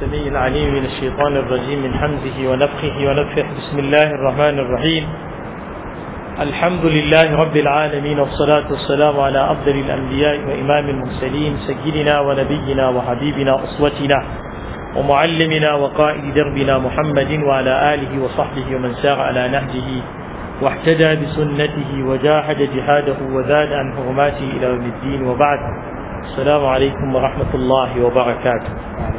السميع العليم من الشيطان الرجيم من حمزه ونفخه ونفخه بسم الله الرحمن الرحيم الحمد لله رب العالمين والصلاة والسلام على أفضل الأنبياء وإمام المرسلين سيدنا ونبينا وحبيبنا أسوتنا ومعلمنا وقائد دربنا محمد وعلى آله وصحبه ومن سار على نهجه واحتدى بسنته وجاهد جهاده وزاد عن حرماته إلى يوم الدين وبعد السلام عليكم ورحمة الله وبركاته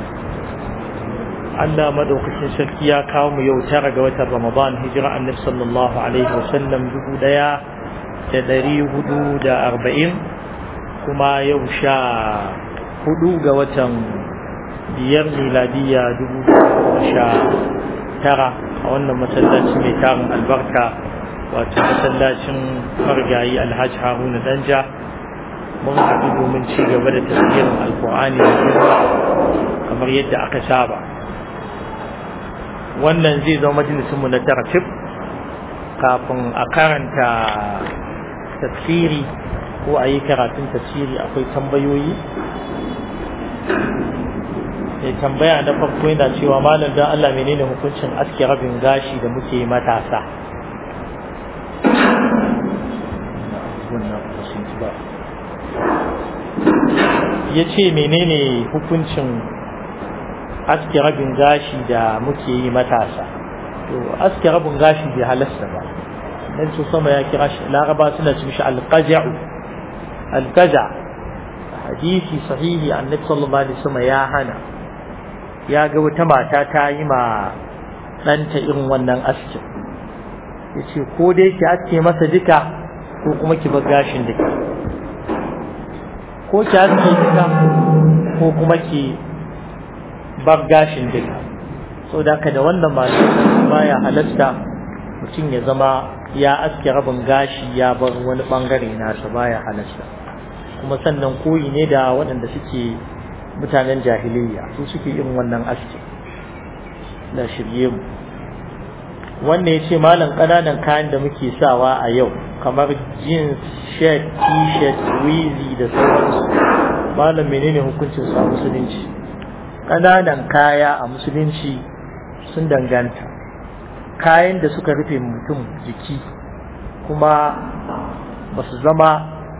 Allah madaukakin sarki ya kawo mu yau tara ga watan Ramadan hijira annabi sallallahu alaihi wasallam dubu daya da dari hudu da arba'in kuma yau sha hudu ga watan biyar miladiya dubu sha tara a wannan masallaci mai tarin albarka wato masallacin margayi alhaji haruna danja mun haɗu domin ci gaba da tafsirin alkur'ani da kamar yadda aka saba wannan zai zama majalisunmu na tartib kafin a karanta tafsiri ko a yi karatun tafsiri akwai tambayoyi mai tambaya na farko yana cewa malam don Allah menene hukuncin aske rabin gashi da muke matasa ya ce menene hukuncin aske rabin gashi da muke yi matasa to aske rabin gashi bai halasta ba dan su sama ya kira shi laraba suna cin shi alqaja'u alqaja hadisi sahihi annabi sallallahu alaihi wasallam ya hana ya ga wata mata ta yi ma ɗanta irin wannan aski yace ko dai ki aske masa duka ko kuma ki bar gashin duka ko ki aske duka ko kuma ki bar gashin duka so da ka da wannan baya halatta mutum ya zama ya aske rabin gashi ya bar wani bangare nasa baya halatta kuma sannan koyi ne da waɗanda suke mutanen jahiliya su suke irin wannan aski da shirye mu wannan ya ce malam ƙananan kayan da muke sawa a yau kamar jeans shirt t-shirt wizi da sauransu malam menene hukuncin su a musulunci ƙananan kaya a musulunci sun danganta kayan da suka rufe mutum jiki kuma ba su zama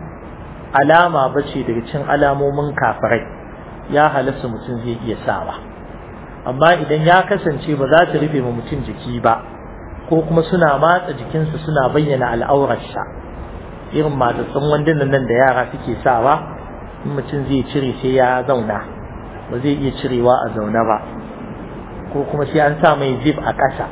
alama ba ce daga cin alamomin kafirai ya halasta mutum zai iya sawa amma idan ya kasance ba za su rufe ma mutum jiki ba ko kuma suna matsa jikinsa suna bayyana al'aurarsa irin matsatsin wandunan nan da yara suke sawa in mutum zai cire sai ya zauna ba zai iya cirewa a zaune ba ko kuma sai an sa mai zip a ƙasa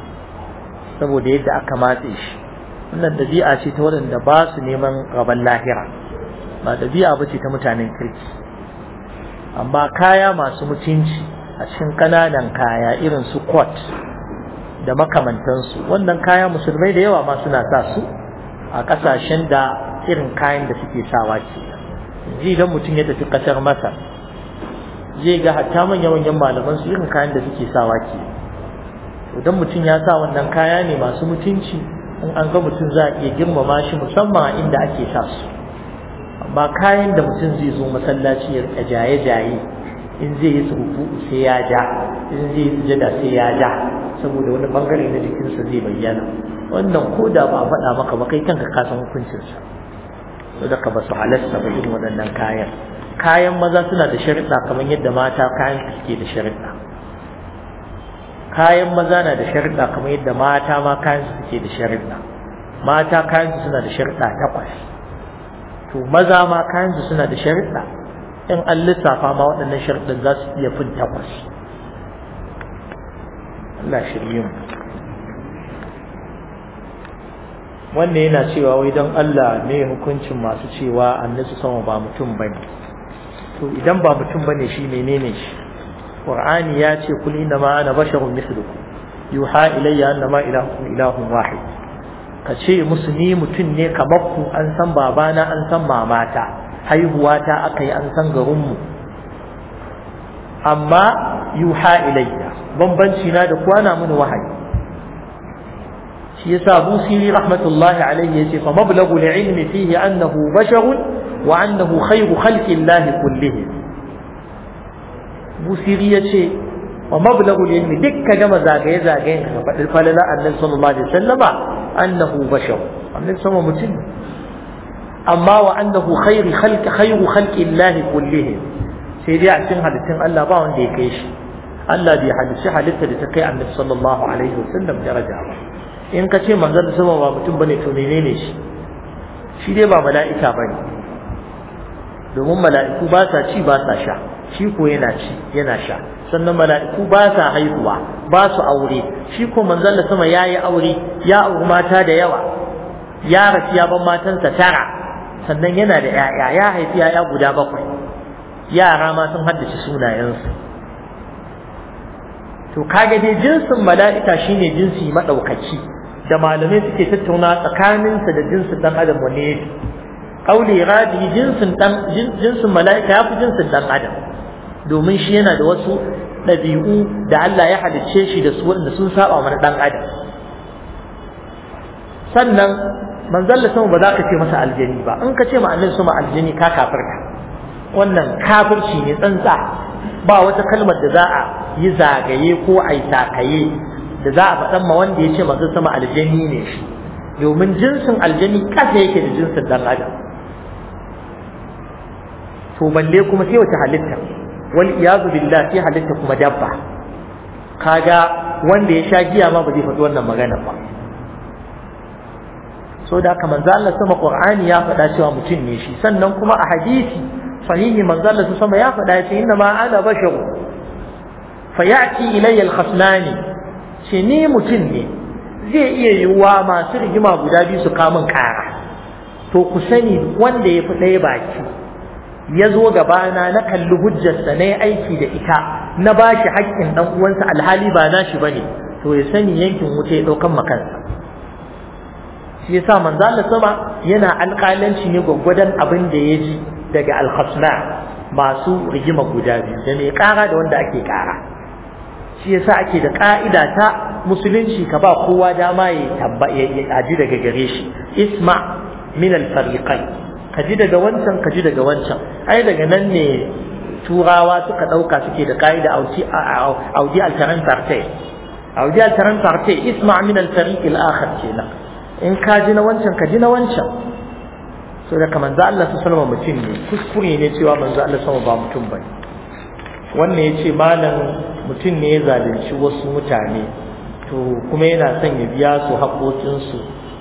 saboda yadda aka matse shi wannan ɗabi'a ce ta waɗanda ba su neman rabon lahira ba ɗabi'a ba ce ta mutanen kirki amma kaya masu mutunci a cikin ƙananan kaya irin su kwat da makamantansu wannan kaya musulmai da yawa ma suna sa su a ƙasashen da irin kayan da suke sawa ke ji idan mutum ya tafi ƙasar masar zai ga hatta manyan manyan malaman su irin kayan da suke sawa ke idan mutum ya sa wannan kaya ne masu mutunci in an ga mutum za a iya girmama shi musamman a inda ake sa su amma kayan da mutum zai zo masallaci ya rika jaye-jaye in zai yi tsufu sai ya ja in zai yi sujada sai ya ja saboda wani bangare na jikinsa zai bayyana wannan ko da ba a faɗa maka ba kai kanka ka san hukuncinsa saboda ka ba su halasta ba irin waɗannan kayan kayan maza suna da sharuɗa kamar yadda mata kayan su suke da sharuɗa kayan maza na da sharuɗa kamar yadda mata ma kayan su suke da sharuɗa mata kayan su suna da sharuɗa takwas to maza ma kayan su suna da sharuɗa in an lissafa ma waɗannan sharuɗan za su iya fin takwas Allah shirye mu wannan yana cewa wai don Allah me hukuncin masu cewa annabi sama ba mutum bane to idan ba mutum bane shi menene shi qur'ani ya ce kul inna ma ana basharun mithlukum yuha ilayya annama ilahukum ilahun wahid ka ce musu ni mutum ne kamar ku an san babana an san mamata haihuwa ta aka yi an san garinmu amma yuha ilayya bambanci na da kwana mini wahayi shi yasa busiri rahmatullahi alayhi yace fa mablagu ilmi fihi annahu basharun وأنه خير خلق الله كلهم busiri ya ce wa mablaghu ilmi duk ka gama zagaye zagayen ka faɗi falala annabi sallallahu alaihi wasallama annahu bashar annabi sama mutum amma wa annahu khairu khalqi khairu khalqi Allah kullihim sai dai a cikin halittun Allah ba wanda ya kai shi Allah bai halicci halitta da ta kai annabi sallallahu alaihi wasallam daraja ba in ka ce manzon sama ba mutum bane to menene shi shi dai ba mala'ika bane domin mala'iku ba sa ci ba sa sha shi ko yana ci yana sha sannan mala'iku ba sa haihuwa ba su aure shi ko manzon da sama yayi aure ya auri mata da yawa ya rasu ya ban matansa tara sannan yana da ‘ya'ya ya haifi ‘ya'ya guda bakwai yara ma sun haddace sunayensu to kaga dai jinsin mala'ika shine jinsi maɗaukaci da malamai suke tattauna tsakaninsa da jinsin ɗan adam wanne ya fi ƙauli raji jinsin ɗan jinsin mala'ika ya fi jinsin ɗan adam domin shi yana da wasu ɗabi'u da Allah ya halicce shi da su wanda sun saba mana ɗan adam sannan manzon sama ba za ka ce masa aljani ba in ka ce ma annabi sama aljani ka kafirka wannan kafirci ne tsantsa ba wata kalmar da za a yi zagaye ko a yi takaye da za a faɗan ma wanda ya ce manzon sama aljani ne shi domin jinsin aljani kasa yake da jinsin dan adam to balle kuma sai wata halitta wal iyazu billah sai halitta kuma dabba kaga wanda ya sha giya ma ba zai faɗi wannan magana ba so da haka manzo Allah sama Qur'ani ya faɗa cewa mutum ne shi sannan kuma a hadisi sahihi manzo Allah sama ya faɗa ya ce inna ma ana basharu fa ya'ti ilayya al-khasnani ce ni mutum ne zai iya yiwuwa masu rigima guda biyu su kamun kara to ku sani wanda ya fi ɗaya baki ya zo gabana na kalli hujjarsa na yi aiki da ita na ba shi haƙƙin ɗan uwansa alhali ba na shi ba ne to ya sani yankin wuta ya ɗaukan makansa shi yasa manzo Allah sama yana alƙalanci ne gwaggwadon abin da ya ji daga alhasna masu rigima guda biyu da mai ƙara da wanda ake ƙara shi yasa ake da ƙa'ida ta musulunci ka ba kowa dama ya tabba ya aji daga gare shi isma min al-fariqain ka ji daga wancan ka ji daga wancan ai daga nan ne turawa suka ɗauka suke da ƙa'ida audi alteran parte audi alteran parte isma min al-fariq al-akhar kenan in ka ji na wancan ka ji na wancan so da kamar manzo Allah sallallahu mutum ne kuskure ne cewa manzo Allah sama ba mutum bane wannan yace malam mutum ne ya zalunci wasu mutane to kuma yana son ya biya su haƙoƙinsu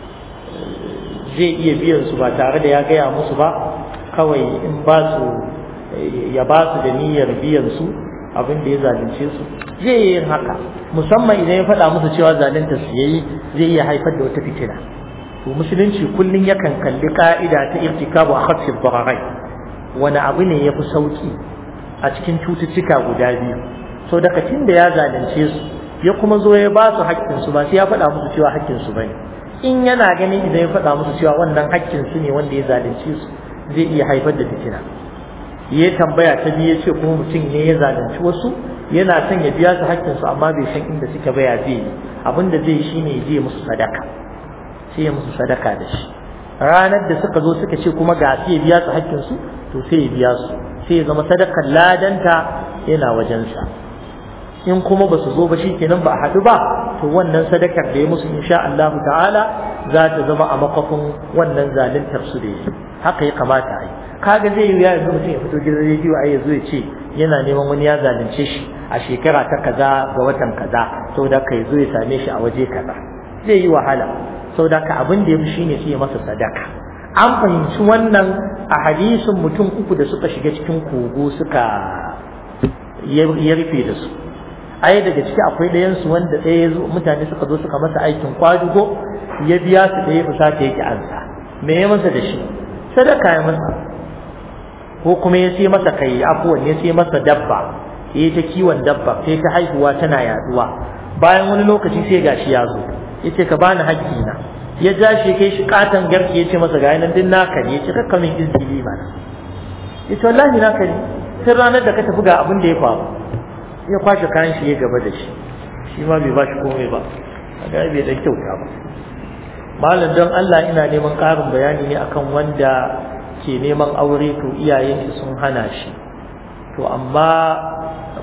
zai iya biyan su ba tare da ya gaya musu ba kawai in ba su ya ba su da niyyar biyan su abin da ya zalunce su zai yi yin haka musamman idan ya faɗa musu cewa zalunta su yayi zai iya haifar da wata fitina to musulunci kullum yakan kalli ka'ida ta irtikabu a khaffi dhararai wani abu ne yafi sauki a cikin cututtuka guda biyu so daga tun da ya zalunce su ya kuma zo ya ba su haƙƙin su ba sai ya faɗa musu cewa haƙƙin su bane in yana ganin idan ya faɗa musu cewa wannan haƙƙin su ne wanda ya zalunce su zai iya haifar da fitina ya tambaya ta biyu ya ce kuma mutum ne ya zalunci wasu yana son ya biya su haƙƙinsu amma bai san inda suka baya zai yi abin da zai shi ne ya je musu sadaka sai ya musu sadaka da shi ranar da suka zo suka ce kuma ga sai ya biya su haƙƙinsu to sai ya biya su sai ya zama sadakar ladanta yana wajensa in kuma ba su zo ba shi kenan ba a haɗu ba to wannan sadakar da ya musu insha Allah ta'ala za ta zama a makwafin wannan zaluntar su da yi haka ya kamata a yi kaga zai yi ya yanzu mutum ya fito gidan rediyo a yanzu ya ce yana neman wani ya zalunce shi a shekara ta kaza ga watan kaza saboda ka zo ya same shi a waje kaza zai yi wahala saboda ka abin da ya fi shine sai ya masa sadaka an fahimci wannan a hadisin mutum uku da suka shiga cikin kogo suka ya rufe da su ai daga ciki akwai ɗayan su wanda ɗaya ya zo mutane suka zo suka masa aikin kwadugo ya biya su ɗaya fusata yake ansa me ya masa da shi sadaka ya masa ko kuma ya sai masa kai afuwan ya sai masa dabba ya ta kiwon dabba sai ta haihuwa tana yaduwa bayan wani lokaci sai gashi ya zo ya ce ka bani haƙƙi na ya ja shi kai shi katon garki ya ce masa ga yanan din naka ne ya ce kakka min izini ba ya ce wallahi naka ne sai ranar da ka tafi ga abin da ya faru ya kwashe kayan shi ya gaba da shi shi ma bai ba shi komai ba a ga bai dan kyauta ba malam don Allah ina neman ƙarin bayani ne akan wanda ke neman aure to iyayen shi sun hana shi to amma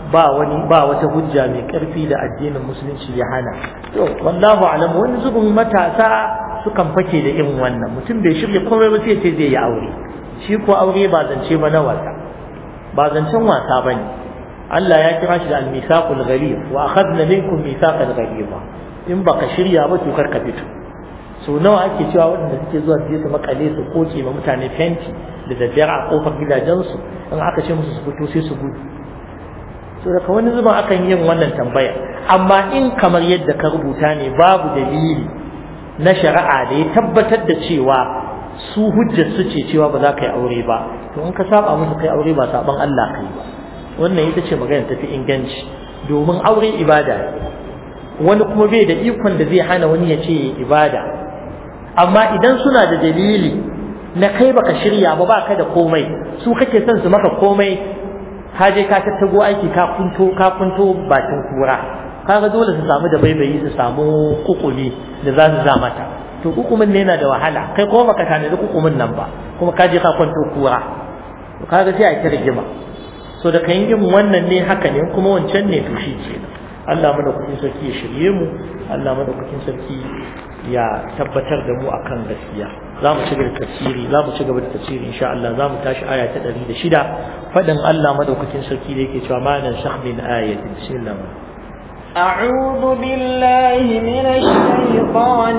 ba wani ba wata hujja mai karfi da addinin musulunci ya hana to wallahu alam wani zubin matasa sukan fake da irin wannan mutum bai shirya komai ba sai ce zai yi aure shi ko aure ba zance ba na wasa ba zancen wasa bane Allah ya kira shi da al-misaqul ghalib wa akhadna minkum misaqal ghaliba in baka shirya ba to kar ka fito so nawa ake cewa waɗanda suke zuwa su je su makale su koke ma mutane fenti da daddare a kofar gidajensu in aka ce musu su fito sai su gudu so daga wani zuban akan yin wannan tambaya amma in kamar yadda ka rubuta ne babu dalili na shari'a da ya tabbatar da cewa su hujjar su ce cewa ba za ka yi aure ba to in ka saba musu kai aure ba saban Allah kai ba wannan ita ce magana tafi inganci domin aure ibada ne wani kuma bai da ikon da zai hana wani ya ce ibada amma idan suna da dalili na kai baka shirya ba baka da komai su kake son su maka komai ka je ka tattago aiki ka kunto ka kunto bakin kura kaga dole su samu da baibayi su samu kukumi da za su za mata to kukumin ne yana da wahala kai kuma baka tanadi kukumin nan ba kuma ka je ka kwanto kura to kaga sai a ta rigima so da kan yin wannan ne haka ne kuma wancan ne to shi kenan Allah madaukakin sarki ya shirye mu Allah madaukakin sarki ya tabbatar da mu akan gaskiya za mu ci gaba da tafsiri za mu ci gaba da tafsiri insha Allah za mu tashi aya ta 106 fadin Allah madaukakin sarki da yake cewa ma nan shah min ayatin bismillah أعوذ بالله من الشيطان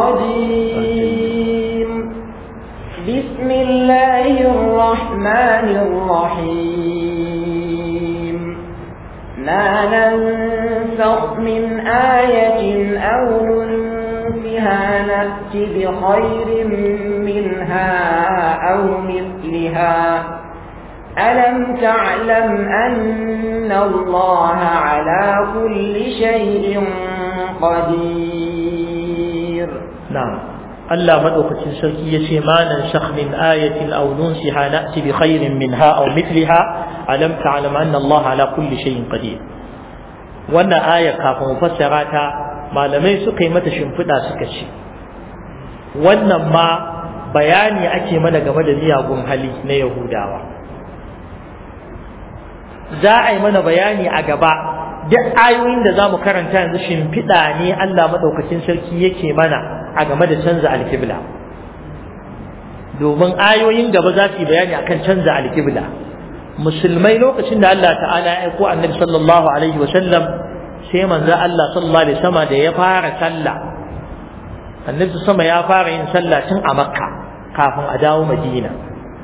الرجيم بسم الله الرحمن الرحيم ما ننسخ من آية أو ننسها نأت بخير منها أو مثلها ألم تعلم أن الله على كل شيء قدير نعم Allah madaukakin sarki ya ce ma nan shakh min ayatin aw nunsiha na'ti bi khairin minha aw mithliha alam ta'lam anna Allah ala kulli shay'in qadir wannan aya kafin mu fassara ta malamai suka yi mata shimfiɗa suka ce wannan ma bayani ake mana game da miyagun hali na Yahudawa za a yi mana bayani a gaba duk ayoyin da za mu karanta yanzu shimfiɗa ne Allah maɗaukacin sarki yake mana a game da canza alkibla domin ayoyin gaba za su yi bayani akan canza alkibla musulmai lokacin da Allah ta'ala ya aiko annabi sallallahu alaihi wa sallam sai manzo Allah sallallahu alaihi wasallam da ya fara sallah annabi sama ya fara yin sallah tun a makka kafin a dawo madina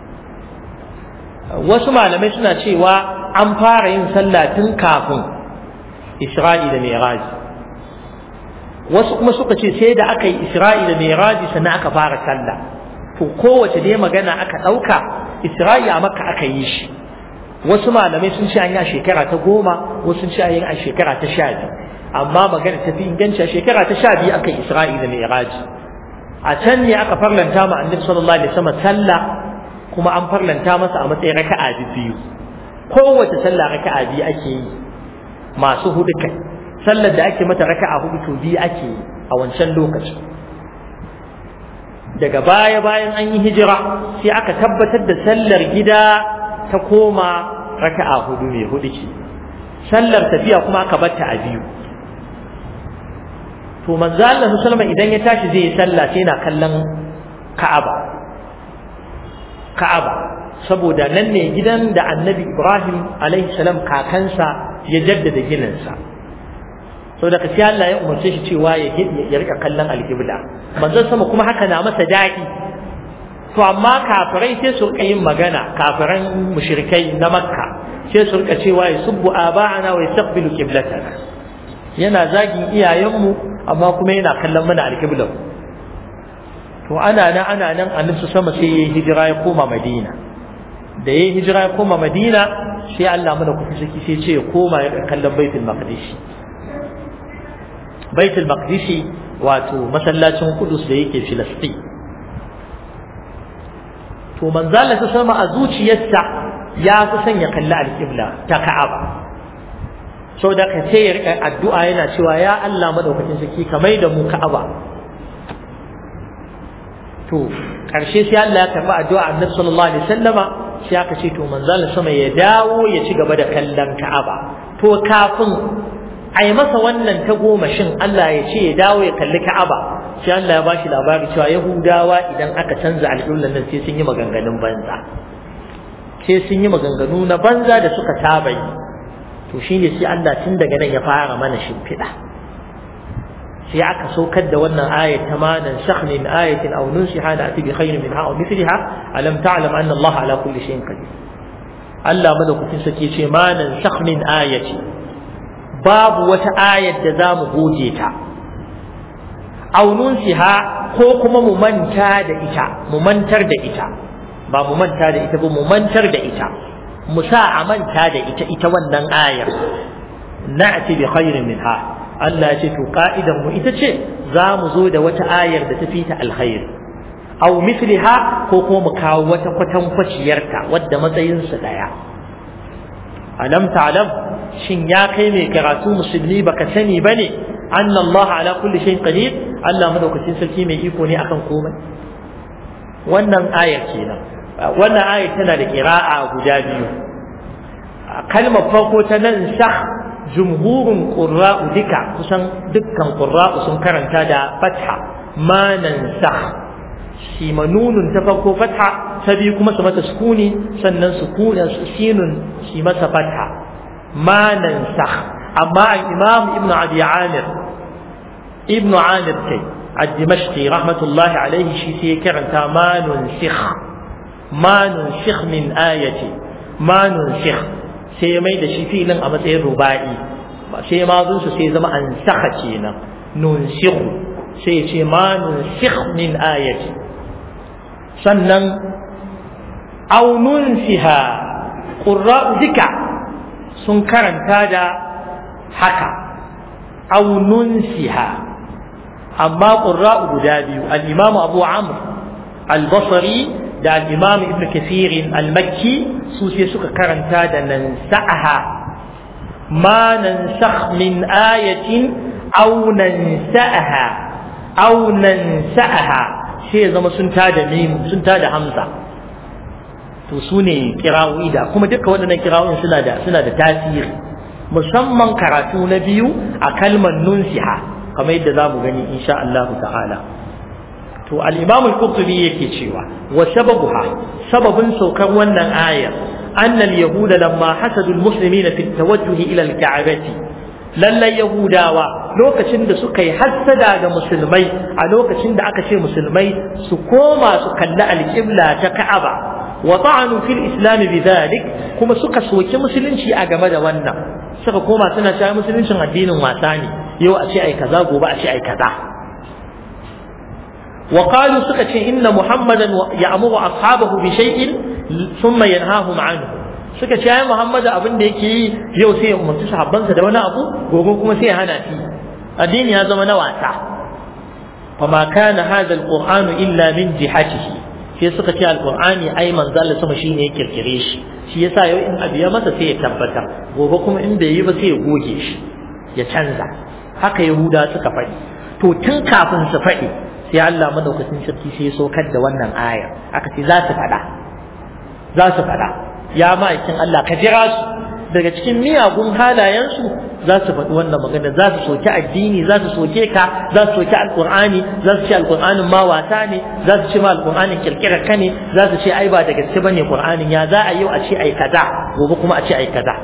wasu malamai suna cewa an fara yin sallah tun kafin isra'i da mi'raj wasu kuma suka ce sai da aka yi isra'i da mi'raj sannan aka fara sallah to kowace dai magana aka ɗauka isra'i a makka aka yi shi wasu malamai sun ce an yi a shekara ta goma wasu sun ce an yi a shekara ta sha biyu amma magana ta fi inganci a shekara ta sha biyu aka yi isra'i da mi'raj a can ne aka farlanta ma annabi sallallahu alaihi wasallam sallah kuma an farlanta masa a matsayin raka'a biyu kowace sallah raka'a biyu ake yi masu hudu kai sallar da ake mata raka'a hudu to biyu ake yi a wancan lokaci daga baya bayan an yi hijira sai aka tabbatar da sallar gida ta koma raka'a hudu mai hudu ce sallar tafiya kuma aka batta a biyu to manzo Allah sallama idan ya tashi zai yi sallah sai yana kallon Ka'aba Ka'aba saboda nan ne gidan da Annabi Ibrahim alaihi salam kakansa ya jaddada gininsa saboda ka sai Allah ya umarce shi cewa ya ya rika kallon alqibla manzon sama kuma haka na masa daɗi to amma kafirai sai su rika yin magana kafiran mushrikai na Makka sai su rika cewa ya subbu aba'ana wa yastaqbilu qiblatana yana zagin iyayenmu amma kuma yana kallon mana alqiblan to ana nan ana nan annabi sama sai ya hijira ya koma Madina da ya hijira ya koma Madina sai Allah mana kufi saki sai ce ya koma ya kallon Baitul Maqdis Baitul Maqdis wato masallacin Qudus da yake Filistin to manzo Allah sama a zuciyarsa ya fi son ya kalli alƙibla ta Ka'aba sau da ka sai ya rika addu'a yana cewa ya Allah madaukakin sarki ka mai da mu Ka'aba to ƙarshe sai Allah ya karɓi addu'a Annabi sallallahu alaihi wasallama sai aka ce to manzon sama ya dawo ya ci gaba da kallon Ka'aba to kafin ai masa wannan ta goma shin Allah ya ce ya dawo ya kalli Ka'aba sai Allah ya bashi labari cewa Yahudawa idan aka canza al'ullan nan sai sun yi maganganun banza sai sun yi maganganu na banza da suka saba yi to shine sai Allah tun daga nan ya fara mana shimfiɗa sai aka saukar da wannan ayat ta ma nan shakh min ayatin aw nunsiha na ati bi khairin minha aw mithliha alam ta'lam anna Allah ala kulli shay'in qadir Allah madaukakin sake ce ma nan shakh min ayati babu wata ayat da zamu goje ta aw nunsiha ko kuma mu manta da ita mu mantar da ita ba mu manta da ita ba mu mantar da ita mu sa a manta da ita ita wannan ayar na'ti bi khairin minha Allah ya ce to ka'idan mu ita ce za mu zo da wata ayar da ta fi ta alkhair aw mithliha ko kuma mu kawo wata kwatan kwaciyarta wadda matsayin su daya alam ta'lam shin ya kai mai karatu musulmi baka sani bane anna Allah ala kulli shay'in qadir Allah madaukakin sarki mai iko ne akan komai wannan ayar kenan wannan ayar tana da qira'a guda biyu kalmar farko ta nan shah jumhurin qurra'u duka kusan dukkan qurra'u sun karanta da fatha ma nansakh shi manunun ta farko fatha ta biyu kuma su mata sukuni sannan sukuni sinun shi masa fatha ma nansakh amma al-imam ibnu abi amir ibnu amir kai الدمشقي رحمة الله عليه شيء كرنتا ما ننسخ ما ننسخ من آية ما ننسخ sai ya mai da shi filin a matsayin ruba'i sai ma su sai zama an saka kenan nunsikhu sai ya ce ma nunsikh min ayati sannan aw nunsiha qurra'u duka sun karanta da haka aw nunsiha amma qurra'u guda biyu al-imam abu amr al-basri da al-imam ibn kathir al-makki su sai suka karanta da nan sa'aha ma nansakh min ayatin aw nansa'aha aw nansa'aha sai zama sun tada mim sun tada hamza to su ne kirawoyi da kuma duka waɗannan kirawoyin suna da suna da tasiri musamman karatu na biyu a kalmar nunsiha kamar yadda za mu gani insha Allah ta'ala to al-imam al-qurtubi yake cewa wa sababuha sababin saukar wannan ayar anna al-yahuda lamma hasadu al-muslimina fi tawajjuh ila al-ka'bati lallai yahudawa lokacin da suka yi hassada ga musulmai a lokacin da aka ce musulmai su koma su kalli al-qibla ta ka'aba wa ta'anu fil islam bidhalik kuma suka soki musulunci a game da wannan suka koma suna cewa musuluncin addinin wasa ne yau a ce ai kaza gobe a ce ai kaza وقالوا سكت إن محمدا يأمر أصحابه بشيء ثم ينهاهم عنه suka ce ai Muhammad abin da yake yi yau sai ya umarci sahabbansa da wani abu gobe kuma sai ya hana shi addini ya zama na wasa fama kana hadha alquran illa min jihatihi sai suka ce alqur'ani ai manzo Allah sama shine ya kirkire shi shi yasa yau in abu ya masa sai ya tabbata gobe kuma in bai yi ba sai ya goge shi ya canza haka yahuda suka faɗi to tun kafin su faɗi sai Allah madaukakin sarki sai ya saukar da wannan aya aka ce za su faɗa za su faɗa ya ma'aikin Allah ka jira su daga cikin miyagun halayensu za su faɗi wannan magana za su soki addini za su soke ka za su soki alƙur'ani za su ce alƙur'anin ma wasa ne za su ce ma alƙur'anin kirkirar ka ne za su ce ai ba da gaske bane ƙur'anin ya za a yau a ce ai kaza gobe kuma a ce ai kaza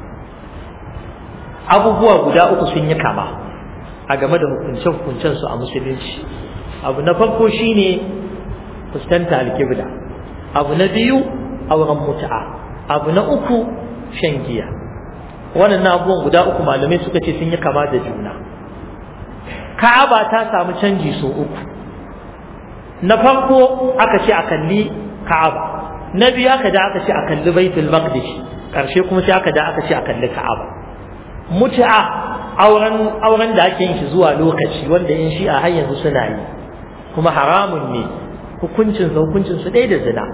abubuwa guda uku sun yi kama a game da hukunce-hukuncen su a musulunci abu na farko shine fuskanta alkibla abu na biyu auren mutu'a abu na uku shan giya wannan abubuwan guda uku malamai suka ce sun yi kama da juna ka'aba ta samu canji so uku na farko aka ce a kalli ka'aba na biyu aka da aka ce a kalli baitul maqdis karshe kuma sai aka da aka ce a kalli ka'aba mutu'a auren auren da ake yin shi zuwa lokaci wanda in shi a har yanzu suna yi kuma haramun ne hukuncin sa hukuncin su ɗaya da zina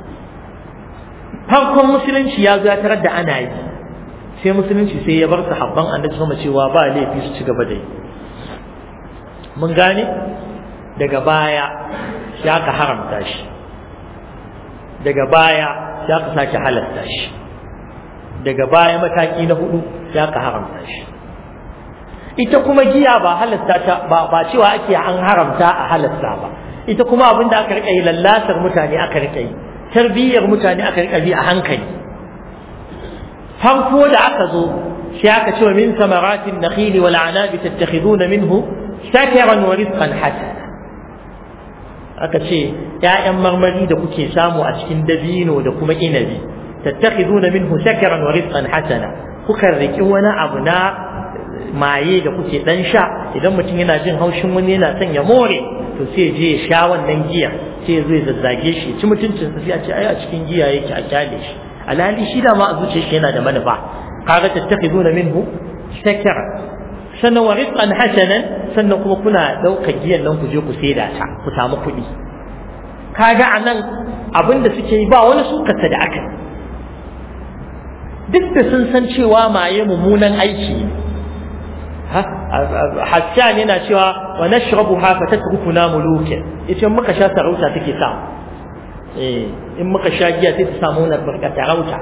farkon musulunci ya zo ya tarar da ana yi sai musulunci sai ya bar sahabban annabi sama cewa ba laifi su ci gaba da yi mun gane daga baya ya ka haramta shi daga baya ya ka sake halatta shi daga baya mataki na hudu ya ka haramta shi ita kuma giya ba halatta ta ba ba cewa ake an haramta a halatta ba ita kuma abin da aka rika yi lallatar mutane aka rika yi tarbiyyar mutane aka rika bi a hankali farko da aka zo sai aka ce wa min samaratin nakhili wal anabi tattakhiduna minhu sakaran wa rizqan hasana aka ce ‘ya'yan marmari da kuke samu a cikin dabino da kuma inabi tattakhiduna minhu sakaran wa rizqan hasana kuka riki wani abu na maye da kuke dan sha idan mutum yana jin haushin wani yana son ya more to sai je ya sha wannan giya sai ya zo ya zazzage shi ci mutuncin sa sai a ce ai a cikin giya yake a kyale shi alhali shi da ma a zuciyar shi yana da manufa kaga tattakhiduna minhu sakaran sannan wa rizqan hasanan sannan kuma kuna ɗaukar giyan nan ku je ku saida ta ku samu kuɗi kaga anan abin da suke yi ba wani sukarsa da aka duk da sun san cewa maye mummunan aiki Hassan yana cewa wa nashrabu ha fa tatrukuna muluke ita muka sha sarauta take sa eh in muka sha giya sai ta samu na barka sarauta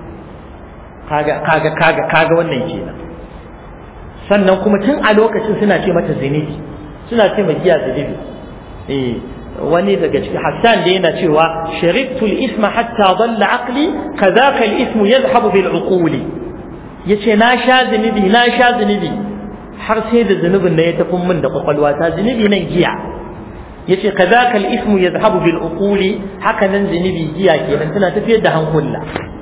kaga kaga kaga kaga wannan kenan sannan kuma tun a lokacin suna ce mata zinibi suna ce mai giya zinibi eh wani daga cikin Hassan da yana cewa sharibtul isma hatta dalla aqli kadhaka al ismu yadhhabu bil uquli yace na sha zinibi na sha zinibi har sai da zunubin na ya tafi min da kwakwalwa ta zunubi nan giya yace kadhaka al ismu yadhhabu bil uquli haka nan zunubi giya kenan tana tafiyar da hankula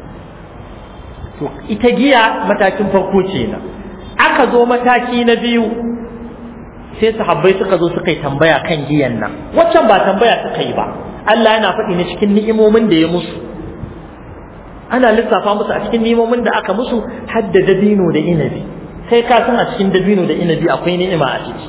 to ita giya matakin farko kenan aka zo mataki na biyu sai sahabbai suka zo suka yi tambaya kan giyan nan waccan ba tambaya suka yi ba Allah yana faɗi ne cikin ni'imomin da ya musu ana lissafa musu a cikin ni'imomin da aka musu hadda dabino da inabi sai ka san a cikin dabino da inabi akwai ni'ima a ciki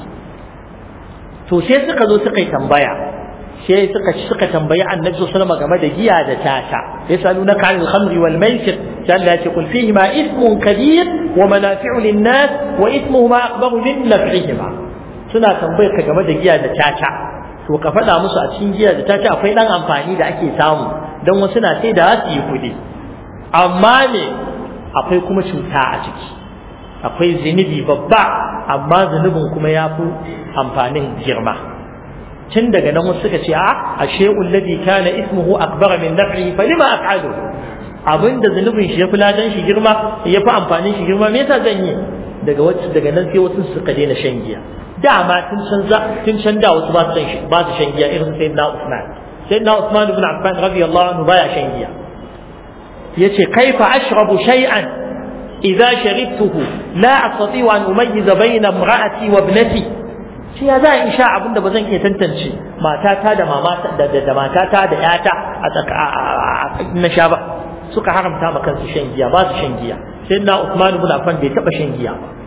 to sai suka zo suka yi tambaya sai suka suka tambayi annabi sallallahu alaihi game da giya da tata yasalunaka 'anil khamri wal maisir sai Allah ya ce kul fihi ma ithmun kabir wa manafi'u lin-nas wa ithmuhuma akbaru min naf'ihima suna tambayar ka game da giya da tata to ka faɗa musu a cikin giya da tata akwai dan amfani da ake samu don wasu na sai da su yi kuɗi amma ne akwai kuma cuta a ciki akwai zunubi babba amma zunubin kuma ya fi amfanin girma tun daga nan wasu suka ce a ashe ulladhi kana ismuhu akbar min naf'ihi falima af'alu abinda zunubin shi ya fi ladan shi girma ya fi amfanin shi girma me yasa zan yi daga wacce daga nan sai wasu suka daina shan giya dama tun can za tun can da wasu ba su shan ba su shan giya irin sayyidina Usman sayyidina Usman ibn Affan radiyallahu anhu baya shan giya yace kaifa ashrabu shay'an idza sharibtuhu la astati'u an umayyiza bayna imra'ati wa ibnati shi ya za in sha abinda ba zan iya tantance matata da mamata da da matata da yata a tsaka na sha ba suka haramta ma kansu shan giya ba su shan giya sai na Uthman ibn Affan bai taba shan giya ba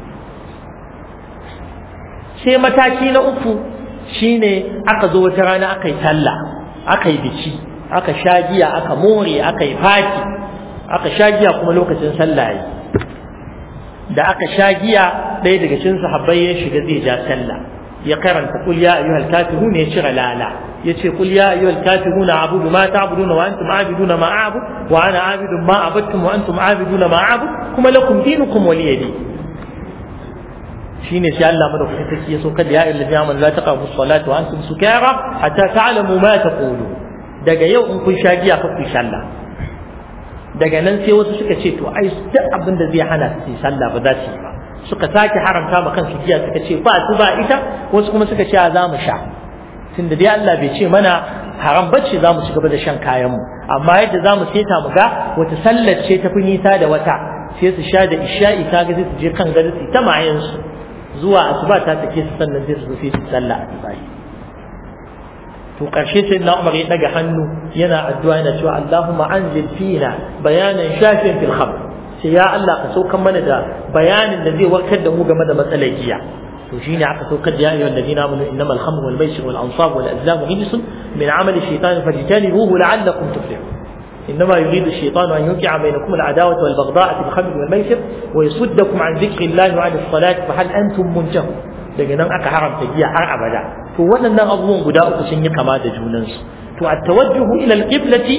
sai mataki na uku shine aka zo wata rana aka yi talla aka yi biki aka sha giya aka more aka yi fati aka sha giya kuma lokacin sallah yi da aka sha giya ɗaya daga cikin sahabbai ya shiga zai ja sallah ya karanta kul ya ayyuhal kafirun ya cire lala yace kul ya ayyuhal kafirun a'budu ma ta'buduna wa antum a'buduna ma a'bud wa ana a'budu ma abadtum wa antum a'buduna ma a'bud kuma lakum dinukum waliya din shine sai Allah madaukakin sarki ya so kada ya ayyuhal ladina amanu la taqrabu as-salata wa antum sukara hatta ta'lamu ma taqulu daga yau in kun sha giya ka ku sallah daga nan sai wasu suka ce to ai duk abin da zai hana su sallah ba za su yi ba suka sake haramta ma kansu giya suka ce ba su ba ita wasu kuma suka ce za mu sha tunda dai Allah bai ce mana haram bacci za mu ci gaba da shan kayan mu amma yadda za mu seta mu ga wata sallar ce ta fi nisa da wata sai su sha da isha'i ta ga sai su je kan gari su ta mayan su zuwa asuba ta take su sannan sai su zo sai su sallah asuba to karshe sai na Umar ya daga hannu yana addu'a yana cewa Allahumma anzil fina bayanan shafin fil khamr sai ya Allah ka saukan mana da bayanin da zai warkar da mu game da matsalar giya to shine aka saukar da ya ayyuhal ladina amanu innamal khamru wal maisir wal ansab wal azlam rijsun min amali shaytan fajtanibuhu la'allakum tuflihun إنما يريد الشيطان أن يوقع بينكم العداوة والبغضاء في الخمر والميسر ويصدكم عن ذكر الله وعن الصلاة فهل أنتم منتهون daga nan aka haramta giya har abada to waɗannan abubuwan guda uku sun yi kama da junansu to at tawajjuhu ila al-qiblati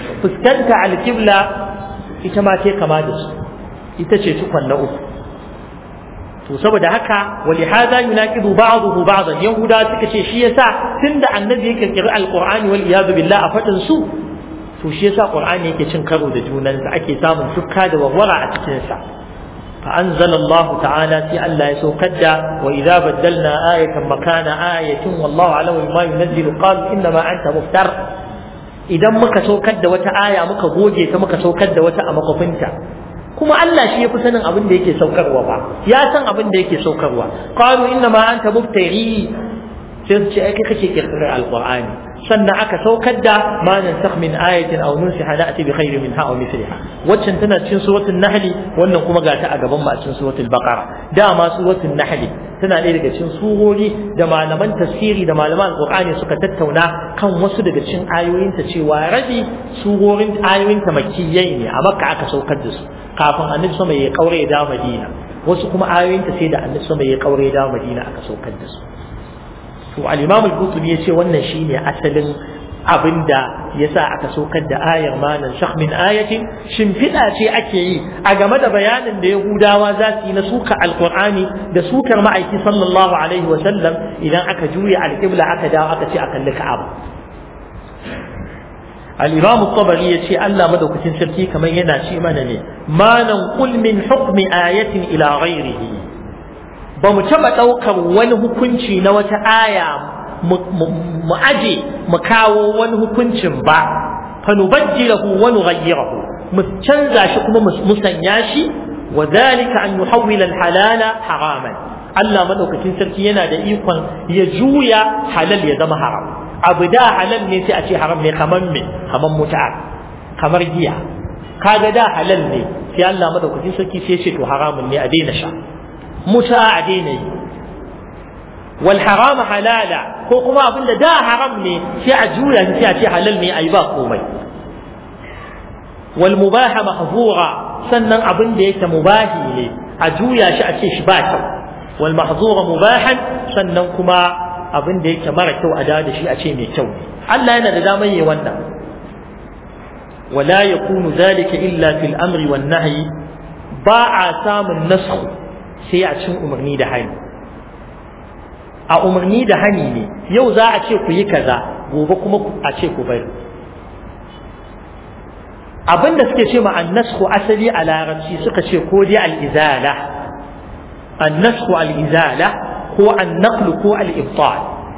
fuskanta alƙibla ita ma ce kama da su ita ce cikon na uku to saboda haka wali hada yunaqidu ba'dahu ba'dan yahuda suka ce shi yasa tunda annabi ya kirkiri alqur'ani wal iyad billah a fadin su to shi yasa qur'ani yake cin karo da junansa ake samun tukka da warwara a cikin sa فأنزل الله تعالى في ألا يسوكد وإذا بدلنا آية مكان آية والله أعلم بما ينزل قال إنما أنت مفتر idan muka saukar da wata aya muka goge ta muka saukar da wata a makwafinta kuma Allah shi ya fi sanin abin da yake saukarwa ba ya san abin da yake saukarwa qalu inna ma anta mubtari sai su ce ai kai kake kirkirar alqur'ani sannan aka saukar da ma nansakh min ayatin aw nunsiha na'ti bi khairin minha aw mithliha waccan tana cikin suratul nahl wannan kuma ga ta a gaban mu a cikin suratul baqara dama suratul nahl tana ɗaya daga cikin surori da malaman tafsiri da malaman alqur'ani suka tattauna kan wasu daga cikin ayoyinta cewa rabi surorin ayoyinta makkiyai ne a makka aka saukar da su kafin annabi sama ya kaure da madina wasu kuma ayoyinta sai da annabi sama ya kaure da madina aka saukar da su to al-imam al-qurtubi yace wannan shine asalin abinda yasa aka saukar da ayar manan shakh min ayatin shimfiɗa ce ake yi a game da bayanin da yahudawa za su yi na suka alqur'ani da sukar ma'aiki sallallahu alaihi wa sallam idan aka juya alqibla aka dawo aka ce a kalli ka'aba al-imam at-tabari yace Allah madaukakin sarki kamar yana ce mana ne manan qul min hukmi ayatin ila ghairihi ba mu taɓa ɗaukar wani hukunci na wata aya mu aje mu kawo wani hukuncin ba fa nubajjilahu wa nughayyirahu mu canza shi kuma mu musanya shi wa dhalika an yuhawwila al-halala haraman Allah madaukakin sarki yana da ikon ya juya halal ya zama haram abu da halal ne sai a ce haram ne kamar me kamar muta kamar giya kaga da halal ne sai Allah madaukakin sarki sai ya ce to haramun ne a daina sha muta a daina yi wal haram halala ko kuma abin da da haram ne sai a juya shi sai a ce halal ne ayi ba komai wal mubaha mahzura sannan abin da yake mubahi ne a juya shi a ce shi ba kyau wal mahzura mubahan sannan kuma abin da yake mara kyau a da da shi a ce mai kyau Allah yana da damar yi wannan ولا يكون ذلك إلا في الأمر والنهي باع سام النسخ sai a cin umarni da hani a umarni da hani ne yau za a ce ku yi kaza gobe kuma a ce ku bari abin da suke ce ma annasku asali a larabci suka ce ko dai al'izala annasku al'izala ko annaqlu ko al'ibtal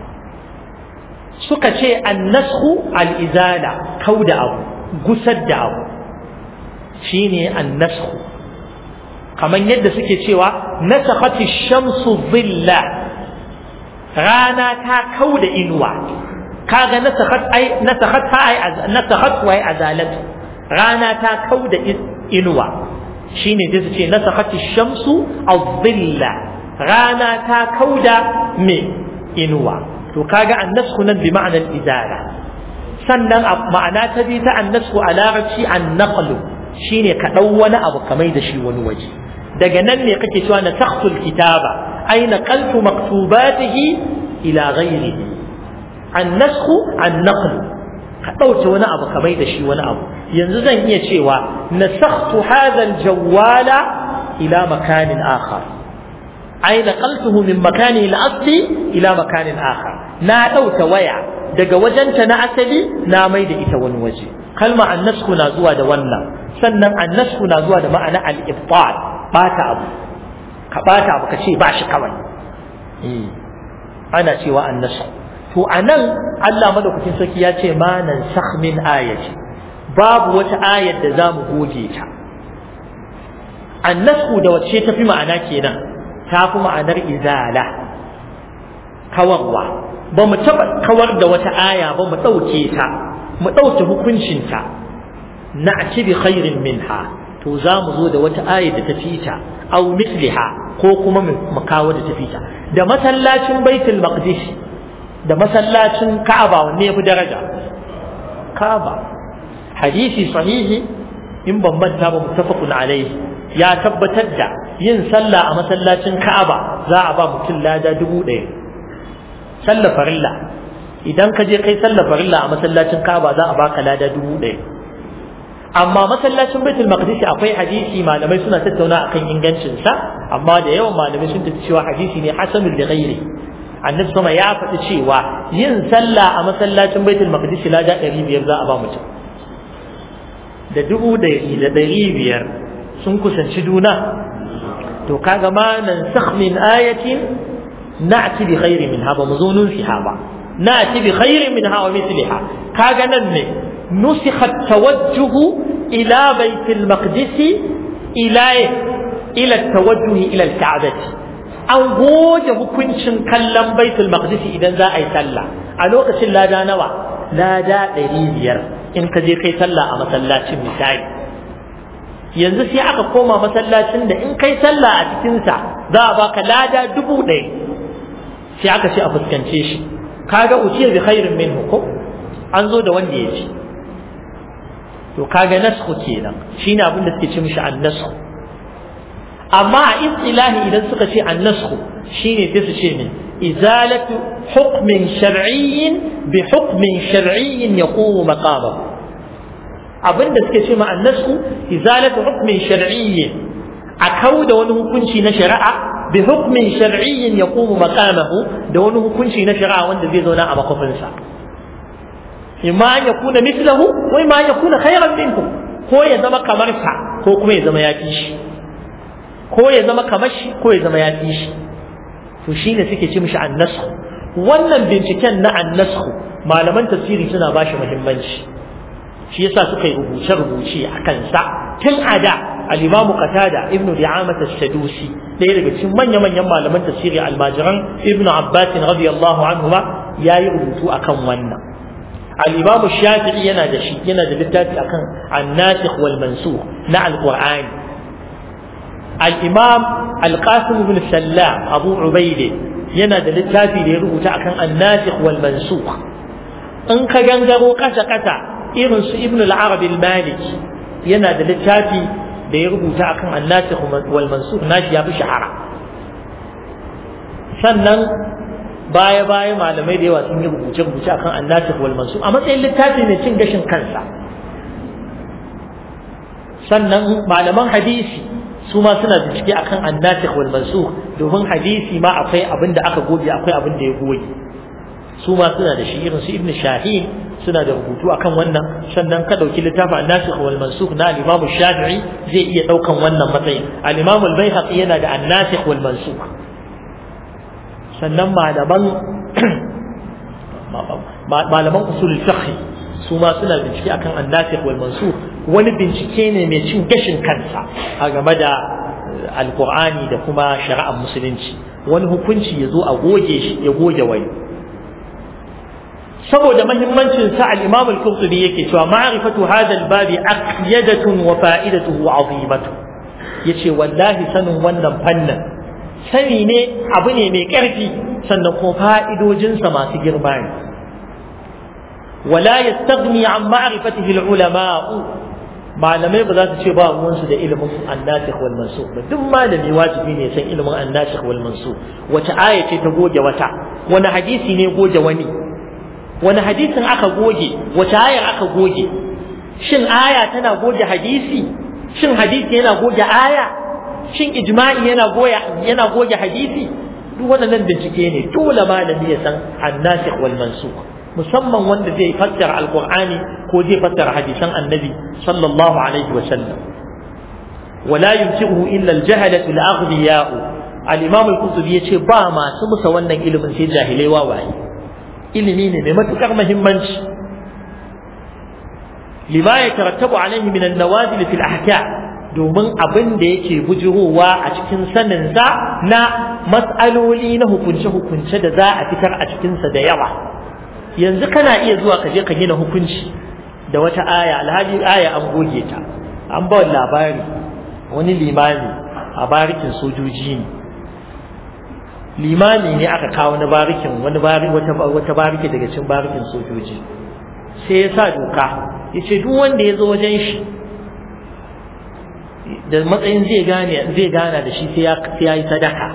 suka ce annasku al'izala kau da abu gusar da abu shine annasku kamar yadda suke cewa nasakhati shamsu dhilla rana ta kauda inuwa kaga nasakhat ai nasakhat ai nasakhat wa azalat rana ta kauda inuwa shine sai su ce nasakhati shamsu adh-dhilla rana ta kauda me inuwa to kaga annasku nan bi ma'anar izala sannan ma'ana ta bi ta annasku a larabci an-naqlu shine ka dau wani abu kamar da shi wani waje daga nan ne kake cewa na takhtul kitaba ay naqaltu maktubatihi ila ghayrihi an nasxu an naql ka dauke wani abu ka da shi wani abu yanzu zan iya cewa nasakhtu hadha al-jawwala ila makanin akhar ay naqaltuhu min makani al-asli ila makanin akhar na dauke waya daga wajenta na asali na mai da ita wani waje kalma annasku na zuwa da wannan sannan annasku na zuwa da ma'ana al-ibtal bata abu ka bata abu ka ce ba shi kawai ana cewa annasu to anan Allah madaukakin sarki ya ce ma nan sakh min ayati babu wata ayar da zamu goge ta annasu da wacce tafi ma'ana kenan ta fi ma'anar izala kawarwa ba mu taɓa kawar da wata aya ba mu ɗauke ta mu ɗauke hukuncinta na ci bi khairin minha to za mu zo da wata aya da ta fita au misliha ko kuma mu kawo da ta fita da masallacin baitul maqdis da masallacin ka'aba wanne yafi daraja ka'aba hadisi sahihi in ban manta ba muttafaqun alaihi ya tabbatar da yin sallah a masallacin ka'aba za a ba mutum lada dubu ɗaya sallah farilla idan ka je kai sallah farilla a masallacin ka'aba za a baka lada dubu ɗaya amma masallacin baitul maqdis akwai hadisi malamai suna tattauna akan ingancin sa amma da yawan malamai sun tafi cewa hadisi ne hasanul li ghairi annabi sama ya faɗi cewa yin sallah a masallacin baitul maqdis lada 500 za a ba mutum da dubu ɗari da ɗari biyar sun kusanci juna to kaga ma nan sakh min ayatin na'ti bi khairi minha ba mu zo nun fiha ba na'ti bi khairi minha wa mithliha kaga nan ne nusikha tawajjuh ila bait al-maqdis ila ila tawajjuh ila al-ka'bah an goge hukuncin kallon baitul maqdis idan za a yi sallah a lokacin lada nawa lada ɗari biyar in ka je kai sallah a masallacin misali yanzu sai aka koma masallacin da in kai sallah a cikinsa za a baka lada dubu ɗaya sai aka ce a fuskance shi kaga uciya bi khairin minhu ko an zo da wanda ya ci to kaga nasku kenan shine abin da suke ce mishi annasku amma a istilahi idan suka ce annasku shine sai su ce ne izalatu hukmin shar'iyyin bi hukmin shar'iyyin yaqumu maqamahu abinda suke ce ma annasku izalatu hukmin shar'iyyin a kau da wani hukunci na shari'a bi hukmin shar'iyyin yaqumu maqamahu da wani hukunci na shari'a wanda zai zauna a makofinsa imma an yakuna mislahu wa imma an yakuna khayran minhu ko ya zama kamar sa ko kuma ya zama yafi shi ko ya zama kamar shi ko ya zama yafi shi to shine suke ce mishi annasku wannan binciken na annasku malaman tafsiri suna bashi muhimmanci shi yasa suka yi rubuce-rubuce a kansa tun a da al-imamu qatada ibnu di'amat as-sadusi ɗaya daga cikin manya-manyan malaman tafsiri almajiran ibnu abbas radiyallahu anhu ma yayi rubutu akan wannan al-imamu shafi'i yana da shi yana da littafi akan an-nasikh wal mansukh na al-qur'ani al-imam al-qasim ibn sallam abu ubaide yana da littafi da ya rubuta akan an-nasikh wal mansukh in ka gangaro kasa-kasa irin su ibn al-arab al-maliki yana da littafi da ya rubuta akan annasikh wal mansukh nashi ya fi shahara sannan baya baya malamai da yawa sun yi rubuce rubuce akan annasikh wal mansukh a matsayin littafi mai cin gashin kansa sannan malaman hadisi su ma suna bincike akan annasikh wal mansukh domin hadisi ma akwai abin da aka goge akwai abin da ya goge su ma suna da shi irin su ibn shahin suna da rubutu akan wannan sannan ka dauki littafin an-nasikh wal mansukh na al-imam shafi'i zai iya daukan wannan matsayin al-imam al-baihaqi yana da an-nasikh wal mansukh sannan malaman malaman usul fiqh su ma suna bincike akan an-nasikh wal mansukh wani bincike ne mai cin gashin kansa a game da alqur'ani da kuma shari'ar musulunci wani hukunci ya zo a goge shi ya goge wani saboda mahimmancin sa al-Imam al-Qurtubi yake cewa ma'rifatu hadha al-babi aqyadatun wa fa'idatuhu 'azimatu yace wallahi sanin wannan fannin sani ne abu ne mai ƙarfi sannan kuma fa'idojin sa masu girma ne wala yastaghni an ma'rifatihi al-ulama'u malamai ba za su ce ba ruwansu da ilimin annasikh wal mansukh ba duk malami wajibi ne san ilimin annasikh wal mansukh wace aya ce ta goge wata wani hadisi ne goge wani wani hadisin aka goge wace ayar aka goge shin aya tana goge hadisi shin hadisi yana goge aya shin ijma'i yana goya yana goge hadisi duk waɗannan bincike ne dole malami ya san annasikh wal mansukh musamman wanda zai fassara alqur'ani ko zai fassara hadisan annabi sallallahu alaihi wa sallam wala yumsihu illa al-jahalatu al-aghniya'u al-imam al-qurtubi yace ba masu musa wannan ilimin sai jahilai wawaye ilimi ne mai matukar muhimmanci lima ya tarattabu alaihi min an-nawazil fil ahkam domin abin da yake bujurowa a cikin sanin sa na mas'aloli na hukunce hukunce da za a fitar a cikin sa da yawa yanzu kana iya zuwa ka je ka gina hukunci da wata aya alhaji aya an goge ta an ba labari wani limami a barikin sojoji ne limami ne aka kawo na barikin wani bari wata wata bariki daga cikin barikin sojoji sai ya sa doka yace duk wanda ya zo wajen shi da matsayin zai gane zai gana da shi sai ya sai ya yi sadaka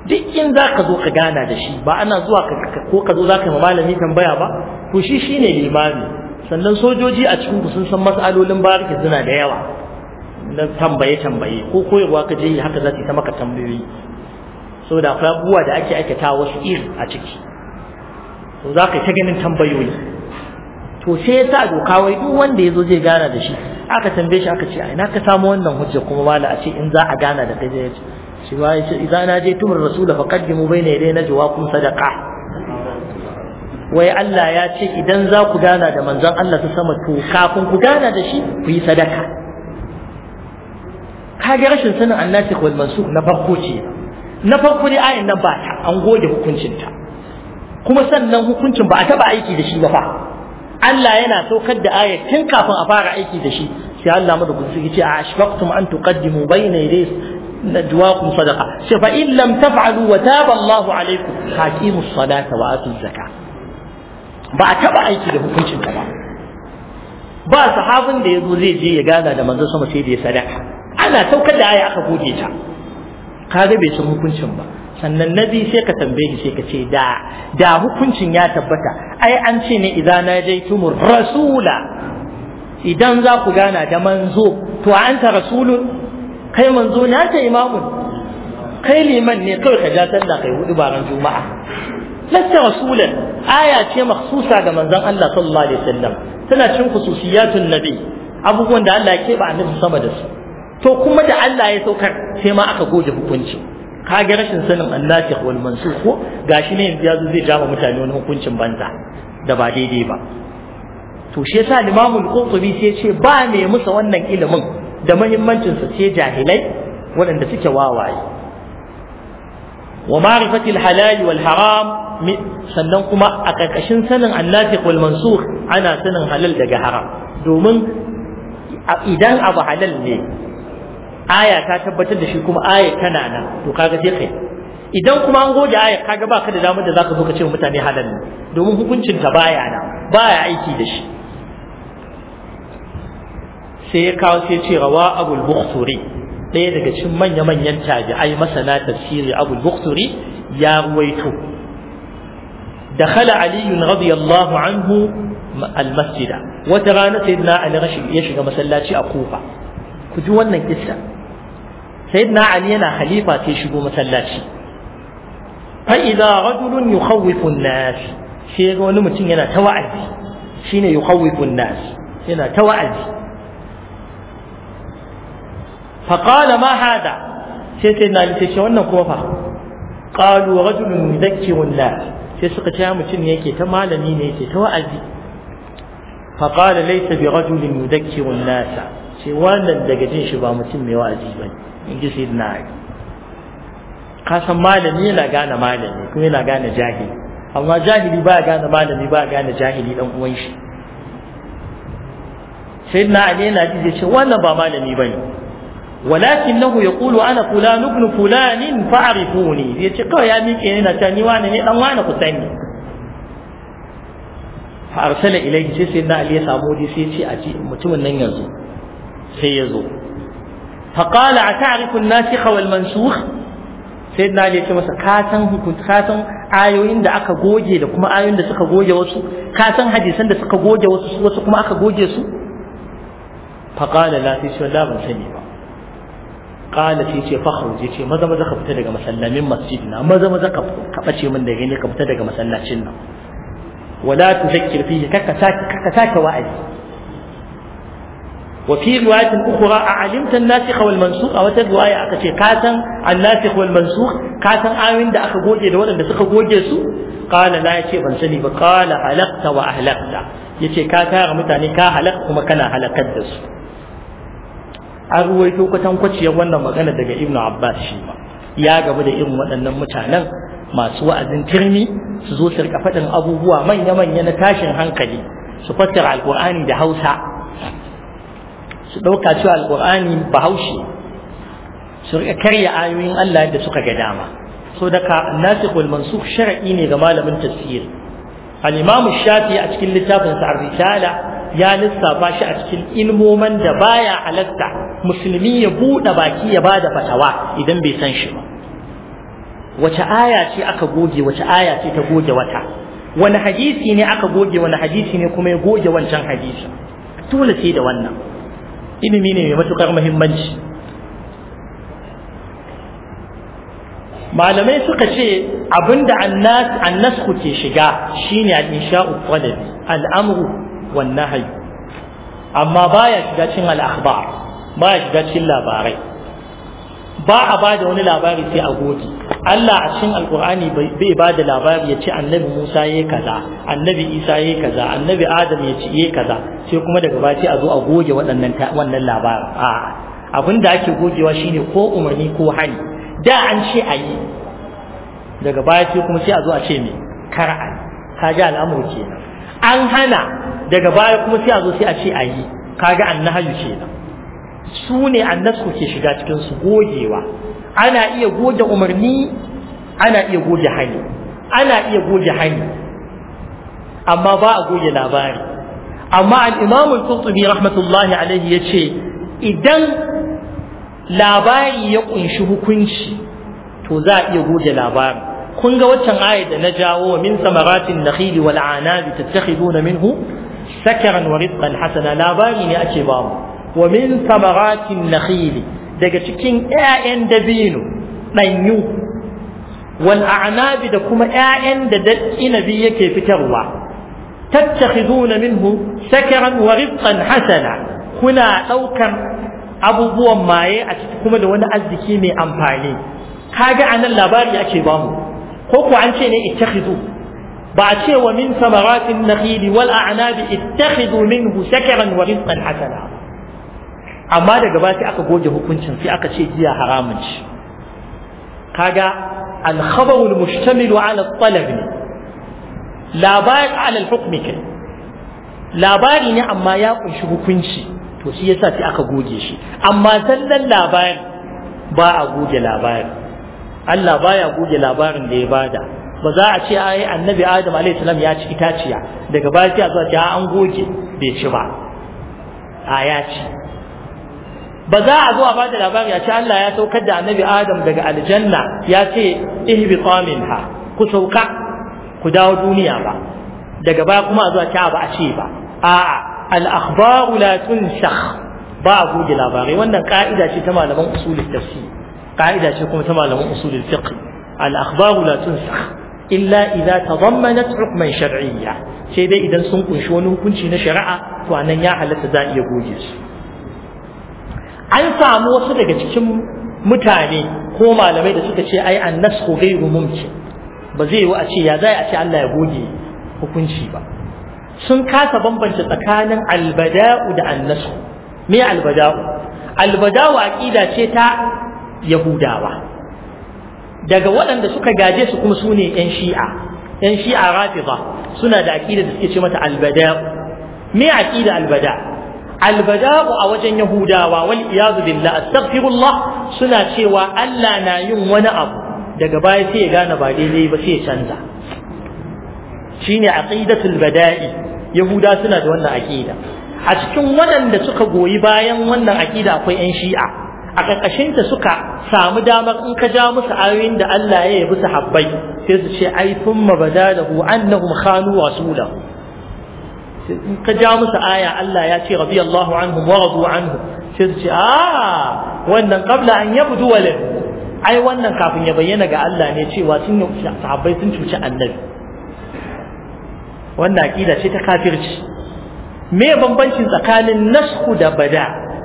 duk in za ka zo ka gana da shi ba ana zuwa ko ka zo za ka yi malami tambaya ba to shi shine limami sannan sojoji a cikin ku sun san mas'alolin bariki suna da yawa na tambaye tambaye ko koyarwa ka je haka za su ta maka tambayoyi saboda akwai abubuwa da ake aikata wasu iri a ciki to za ka ta ganin tambayoyi to sai ya sa doka wai duk wanda ya zo zai gana da shi aka tambaye shi aka ce ai na ka samu wannan hujja kuma mala a ce in za a gana da kai zai ce shi ba ya ce idan na je tumur rasula fa qaddimu bayna yaday najwaakum sadaqa wai Allah ya ce idan za ku gana da manzon Allah ta sama to kafin ku gana da shi ku yi sadaka kage rashin sanin annasikh wal mansukh na farko ce na farko dai ayin nan ba ta an goge hukuncinta kuma sannan hukuncin ba a taba aiki da shi ba fa Allah yana saukar da ayat tun kafin a fara aiki da shi sai Allah mu da ku ce a ashfaqtum an tuqaddimu bayna yaday najwaakum sadaqa sai fa in lam taf'alu wa taba Allah alaykum haqimus salata wa atuz zakah ba a taba aiki da hukuncin ta ba ba sahabin da yazo zai je ya gana da manzon sama sai da ya sadaka ana saukar da aya aka goge ta kaga bai san hukuncin ba sannan nabi sai ka tambaye shi sai ka ce da da hukuncin ya tabbata ai an ce ne idan najaitumur rasula idan za ku gana da manzo to anta rasulun kai manzo ne ta imamun kai liman ne kawai ka ja sallah kai hudu baran juma'a lasta rasulan aya ce makhsusa ga manzon Allah sallallahu alaihi wasallam tana cin khususiyatun nabi abubuwan da Allah ya keɓe annabi sama da su to kuma da Allah ya saukar sai ma aka goge hukunci kage rashin sanin annasikh wal mansukh ko gashi ne yanzu yazo zai jama mutane wani hukuncin banza da ba daidai ba to shi yasa Imam al-Qurtubi sai ce ba ne musa wannan ilimin da muhimmancin sa sai jahilai waɗanda suke wawaye wa ma'rifatil halal wal haram sannan kuma a karkashin sanin annasikh wal mansukh ana sanin halal daga haram domin idan abu halal ne aya ta tabbatar da shi kuma aya tana nan to kaga sai kai idan kuma an goge aya kaga baka da damar da zaka zo ka ce mutane halal ne domin hukuncin ta baya nan baya aiki da shi sai ya kawo sai ce rawa abul bukhturi ɗaya daga cikin manya manyan tabi'ai masana tafsiri abul bukhturi ya ruwaito دخل علي رضي الله عنه المسجد وترانا سيدنا علي رشد يشغى مسلاتي أكوفة كجوانا قصة سيدنا علي أنا خليفة تشبه مسلاتي فإذا رجل يخوف الناس شيء wani mutum yana ta wa'azi shine yukhawifu an-nas yana ta wa'azi fa qala ma hada sai sai na ce wannan kuma fa qalu rajulun yudhakkiru an-nas sai suka ce mutum ne yake ta malami ne yake ta wa'azi fa qala laysa bi rajulin yudhakkiru an-nas sai wannan daga jin shi ba mutum mai wa'azi bane in ji sayyidina ali ka san malami yana gane malami kuma yana gane jahili amma jahili ba gane malami ba gane jahili dan uwan shi sayyidina ali yana ji ce wannan ba malami bane ولكنه يقول أنا فلان ابن فلان فاعرفوني يتي قوي يا ميكي هنا تاني وانا ني دان وانا كتاني فأرسل إليه سي سيدنا علي سامودي سي سي أجي متمن نن يزو سي يزو فقال أتعرف الناسخ والمنسوخ sayyidina ali ce masa ka san hukunta ka san ayoyin da aka goge da kuma ayoyin da suka goge wasu ka san hadisan da suka goge wasu wasu kuma aka goge su fa qala la fi shalla ban sani ba qala sai ce fa khuruj ce maza maza ka fita daga masallamin masjidina maza maza ka ka bace min da gani ka fita daga masallacin nan wala tuzakkir fihi kaka saka kaka saka wa'azi وفي رواية أخرى أعلمت الناسخ والمنسوخ أو رواية أكتشي كاتن الناسخ والمنسوخ كاتن آمن دا أكا جوجي دا ولا دا سكا جوجي سو قال لا يشي بنسني فقال هلقت وأهلقت يشي كاتا غمتاني كا هلقت وما كان هلقت دس أرويتو كتن كتشي وانا مغانا دا ابن عباس شيما يا gaba da irin waɗannan mutanen masu wa'azin turmi su zo su rika faɗin abubuwa manya-manya na tashin hankali su fassara alƙur'ani da hausa su ɗauka cewa alƙur'ani bahaushe su riƙa karya ayoyin Allah da suka ga dama so daga nasikh wal mansukh shar'i ne ga malamin tafsir al-imam shafi a cikin littafin sa ar-risala ya lissafa shi a cikin ilmoman da baya halatta musulmi ya buɗe baki ya bada fatawa idan bai san shi ba wace aya ce aka goge wace aya ce ta goge wata wani hadisi ne aka goge wani hadisi ne kuma ya goge wancan hadisi dole sai da wannan ilimi ne mai matukar muhimmanci malamai suka ce abinda annas annasku ke shiga shine al-insha'u talabi al-amru wan nahyi amma baya shiga cikin al-akhbar baya shiga cikin labarai ba a ba da wani labari sai a goge Allah a cikin alkur'ani bai ba da labari ya ce annabi Musa yayi kaza annabi Isa yayi kaza annabi Adam ya ce yayi kaza sai kuma daga baya sai a zo a goge waɗannan wannan labarin a abin da ake gogewa shine ko umarni ko hani da an ce a yi daga baya sai kuma sai a zo a ce me kar a yi kaga al'amuru kenan an hana daga baya kuma sai a zo sai a ce a yi kaga annahayu kenan su ne annasu ke shiga cikin su gogewa ana iya goge umarni ana iya goge hani ana iya goge hani amma ba a goge labari amma al-imam al-qurtubi rahmatullahi alaihi yace idan labari ya kunshi hukunci to za a iya goge labari kun ga waccan ayat da na jawo min samaratin nakhili wal anabi tattakhiduna minhu sakaran wa rizqan hasana labari ne ake ba mu wa min samaratin nakhili daga cikin ƴaƴan dabino ɗanyu wal a'nabi da kuma ƴaƴan da inabi yake fitarwa tattakhiduna minhu sakaran wa rizqan hasana kuna ɗaukan abubuwan maye a ciki kuma da wani arziki mai amfani kaga anan labari ake bamu ko ko an ce ne ittakhidu ba a ce wa min samaratin nakhili wal a'nabi ittakhidhu minhu sakaran wa rizqan hasana amma daga baya sai aka goge hukuncin sai aka ce giya haramun ci kaga al-khabaru al-mushtamilu ala al-talab ne labari ala al-hukmi kai labari ne amma ya kunshi hukunci to shi yasa sai aka goge shi amma zallan labari ba a goge labari Allah baya goge labarin da ya bada ba za a ce ai annabi Adam alaihi salam ya ci itaciya daga baya sai a zo a an goge bai ci ba a ya ci ba za a zo a bada labari a ce Allah ya saukar da annabi Adam daga aljanna ya ce ihbita minha ku sauka ku dawo duniya ba daga baya kuma a zo a ce ba a ce ba a'a al-akhbaru la tunsakh ba a goge labarai wannan ka'ida ce ta malaman usulul tafsir ka'ida ce kuma ta malaman usulul fiqh al-akhbaru la tunsakh illa idza tadammanat hukman shar'iyya sai dai idan sun kunshi wani hukunci na shari'a to anan ya halatta za a iya goge su an samu wasu daga cikin mutane ko malamai da suka ce ai annasku ghairu mumkin ba zai yi a ce ya zai a ce Allah ya goge hukunci ba sun kasa bambance tsakanin albada'u da annasku me albada'u albada'u aqida ce ta yahudawa daga waɗanda suka gaje su kuma sune yan shi'a yan shi'a rafida suna da aqida da suke ce mata albada'u me aqida albada' albada'u a wajen yahudawa wal iyadu billah astaghfirullah suna cewa Allah na yin wani abu daga baya sai ya gane ba daidai ba sai ya canza shine aqidatul bada'i yahuda suna da wannan aqida a cikin waɗanda suka goyi bayan wannan aqida akwai yan shi'a a ƙarƙashin ta suka samu damar in ka ja musu ayoyin da Allah ya yabi sahabbai sai su ce ai thumma badalahu annahum khanu rasulahu in ka ja musu aya Allah ya ce radiyallahu anhum wa radu anhu sai su ce a wannan qabla an yabdu walad ai wannan kafin ya bayyana ga Allah ne cewa sun sahabbai sun cuci annabi wannan aqida ce ta kafirci me bambancin tsakanin nasku da bada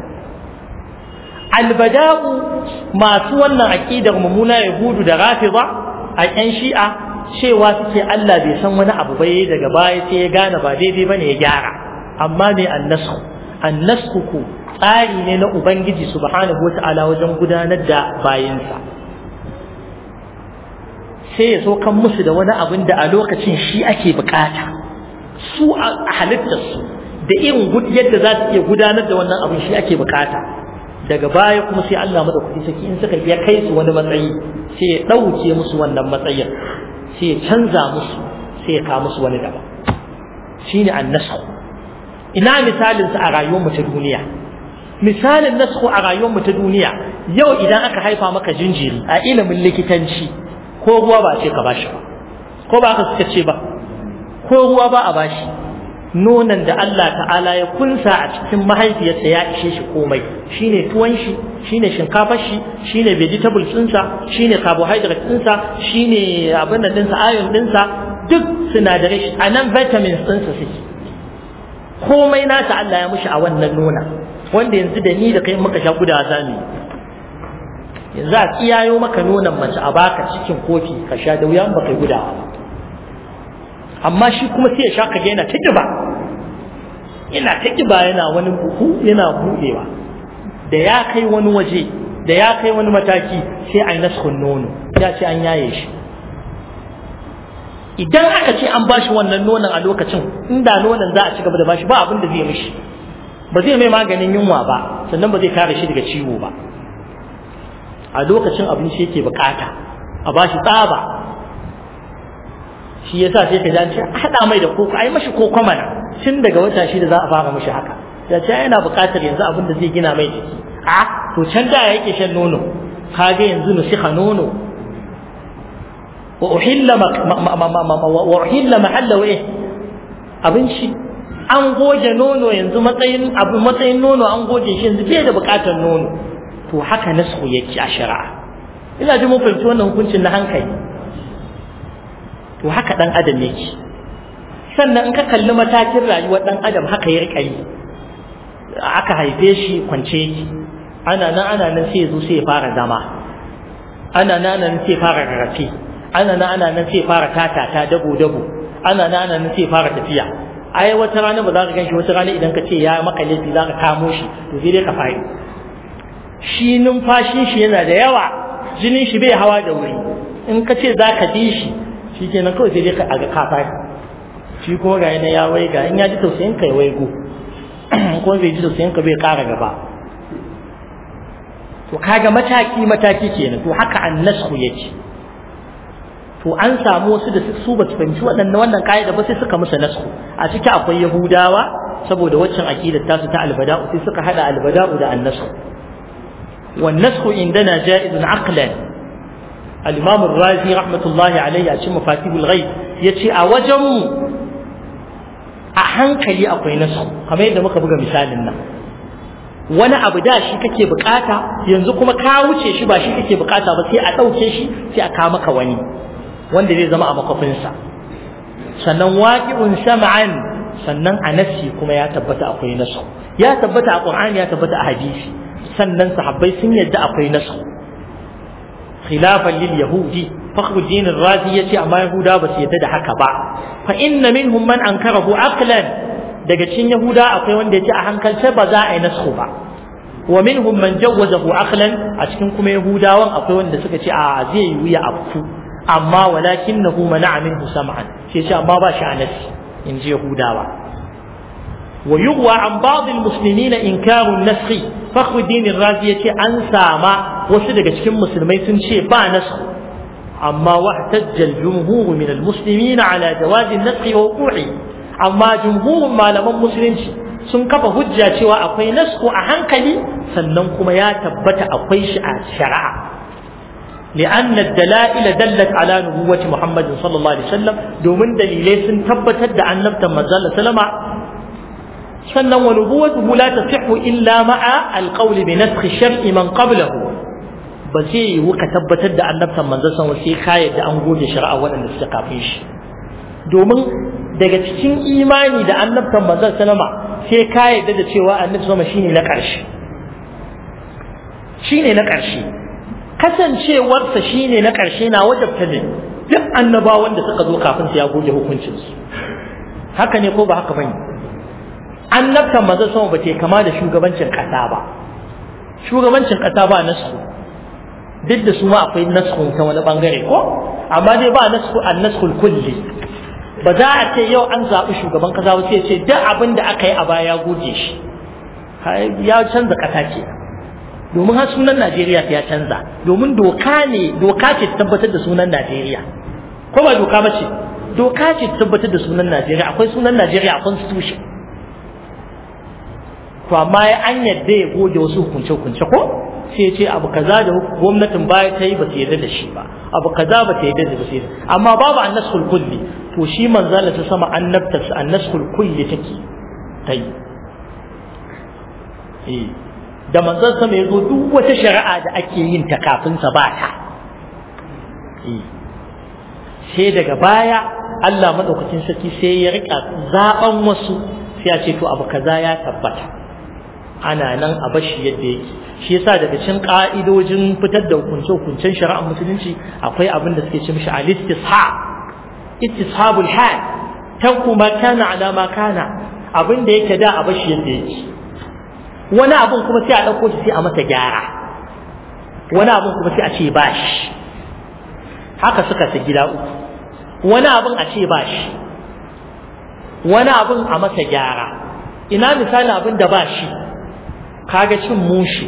albada'u masu wannan aqidar mummuna yahudu da rafida a yan shi'a cewa suke Allah bai san wani abu bai daga baya sai ya gane ba daidai bane ya gyara amma me annasku annasku ku tsari ne na ubangiji subhanahu wata'ala wajen gudanar da bayinsa sai ya so kan musu da wani abin da a lokacin shi ake bukata su a halittarsu da irin yadda za su iya gudanar da wannan abin shi ake bukata daga baya kuma sai Allah madaukaki saki in suka iya kai su wani matsayi sai ya ɗauke musu wannan matsayin sai ya canza musu sai ya kawo musu wani daban shine annasku ina misalin sa a rayuwar mu ta duniya misalin nasku a rayuwar mu ta duniya yau idan aka haifa maka jinjiri a ilimin likitanci ko ruwa ba a ce ka bashi ba ko ba haka suka ce ba ko ruwa ba a bashi nonon da Allah ta'ala ya kunsa a cikin mahaifiyarsa ya ishe shi komai shine tuwon shi shine shinkafar shi shine vegetables ɗinsa shine carbohydrates ɗinsa shine abin da ɗinsa iron ɗinsa duk sinadarai shi a nan vitamins ɗinsa suke komai nasa Allah ya mushi a wannan nona wanda yanzu da ni da kai muka sha gudawa za mu yanzu a tsiyayo maka nonon mace a baka cikin kofi ka sha da wuya ba kai gudawa ba amma shi kuma sai ya sha kaga yana ta kiba yana ta kiba yana wani buhu yana buɗewa da ya kai wani waje da ya kai wani mataki sai a yi naskun nono ya ce an yaye shi idan aka ce an bashi wannan nonon a lokacin inda nonon za a ci gaba da bashi ba abin da zai mishi ba zai mai maganin yunwa ba sannan ba zai kare shi daga ciwo ba a lokacin abinci yake bukata a bashi tsaba shi yasa sai ka ji hada mai da koko ai mashi koko mana tun daga wata shida za a fara mashi haka ya ce yana buƙatar yanzu abin da zai gina mai jiki a to can da yake shan nono kaga yanzu nusiha nono wa uhilla wa uhilla mahalla wa abinci an goge nono yanzu matsayin abu matsayin nono an goge shi yanzu bai da buƙatar nono to haka nasu yake a shari'a ina ji mun fahimci wannan hukuncin na hankali to haka dan adam yake sannan in ka kalli matakin rayuwar dan adam haka ya rika yi aka haife shi kwance yake ana nan ana nan sai ya zo sai ya fara zama ana nan ana nan sai ya fara rarrafe ana nan ana nan sai ya fara tatata dabo dabo ana nan ana nan sai ya fara tafiya ai wata rana ba za ka ganshi wata rana idan ka ce ya maka laifi za ka kamo shi to sai dai ka fari shi numfashin shi yana da yawa jinin shi bai hawa da wuri in ka ce za ka ji shi shi kenan kawai sai dai ka ga kafa shi kuma ga yana ya wai ga in ya ji tausayin ka ya waigo kuma bai ji tausayin ka bai kara gaba to kaga mataki mataki kenan to haka annashu yake to an samu wasu da su ba su fahimci waɗannan wannan kaida ba sai suka musu nasku a ciki akwai yahudawa saboda waccan aqidar tasu ta albada'u sai suka hada albada'u da annasku wan nasku indana ja'izun aqlan al-imam ar-razi rahmatullahi alayhi a cikin mafatihul ghaib yace a wajen mu a hankali akwai nasu kamar yadda muka buga misalin nan wani abu da shi kake bukata yanzu kuma ka wuce shi ba shi kake bukata ba sai a ɗauke shi sai a kawo maka wani wanda zai zama a makwafinsa sannan waqi'un sam'an sannan a nafsi kuma ya tabbata akwai nasu ya tabbata a qur'ani ya tabbata a hadisi sannan sahabbai sun yadda akwai nasu khilafan lil yahudi fakhruddin ar-razi yace amma yahuda ba su yadda da haka ba fa inna minhum man ankarahu aqlan daga cikin yahuda akwai wanda yace a hankalce ba za a yi nasu ba wa minhum man jawwazahu aqlan a cikin kuma yahudawan akwai wanda suka ce a zai yi wuya afku amma walakinahu mana'a minhu sam'an sai ce amma ba shi a nafsi in ji yahudawa wa yughwa an ba'd al-muslimin inkaru an-nasakh fakhruddin ar-razi yace an sama wasu daga cikin musulmai sun ce ba nasakh amma wahtajja al-jumhur min al-muslimin ala jawaz an-nasakh wa wuqu'i amma jumhurin malaman musulunci sun kafa hujja cewa akwai nasku a hankali sannan kuma ya tabbata akwai shi a shari'a لأن الدلائل دلت على نبوة محمد صلى الله عليه وسلم دومن دليلai sun tabbatar da annabtan manzon sallama sannan wa nubuwatuhu la tasihhu illa ma'a alqawl bi nasakh shar'i man qablahu ba zai yiwu ka tabbatar da annabtan manzon sallama sai ka yadda an goge shari'a waɗanda suka kafin shi domin daga cikin imani da annabtan manzon sallama sai ka yadda da cewa annabi sallama shine na ƙarshe shine na ƙarshe kasancewarsa shine na ƙarshe na wajabta ne duk annabawan da suka zo kafin su ya goge hukuncinsu haka ne ko ba haka bane annabtan manzon sama ba ta kama da shugabancin ƙasa ba shugabancin ƙasa ba nasu duk da su ma akwai nasu ta wani bangare ko amma dai ba nasu an nasu kulli ba za a ce yau an zaɓi shugaban ƙasa ba sai ce duk abin da aka yi a baya ya goge shi ya canza ƙasa ce domin har sunan Najeriya ya canza domin doka ne doka ce ta tabbatar da sunan Najeriya ko ba doka ba ce doka ce ta tabbatar da sunan Najeriya akwai sunan Najeriya a constitution to amma ya an yadda ya goge wasu hukunce hukunce ko sai ce abu kaza da gwamnatin baya ta yi ba ta yarda da shi ba abu kaza ba ta yarda da shi amma babu annasul kulli to shi manzala ta sama annabta annasul kulli take ta yi eh da manzon sama ya zo duk wata shari'a da ake yin ta kafin sa ba ta eh sai daga baya Allah madaukakin sarki sai ya rika zaben wasu sai ya ce to abu kaza ya tabbata ana nan a bashi yadda yake shi yasa daga cikin ka'idojin fitar da hukunce-hukuncen shari'ar musulunci akwai abin da suke ce mishi al-istishab istishabul hal tanku ma kana ala ma kana abin da yake da a bashi yadda yake wani abin kuma sai a dauko shi sai a masa gyara wani abin kuma sai a ce bashi haka suka ta gida uku wani abin a ce bashi wani abin a masa gyara ina misali abin da bashi kaga cin mushi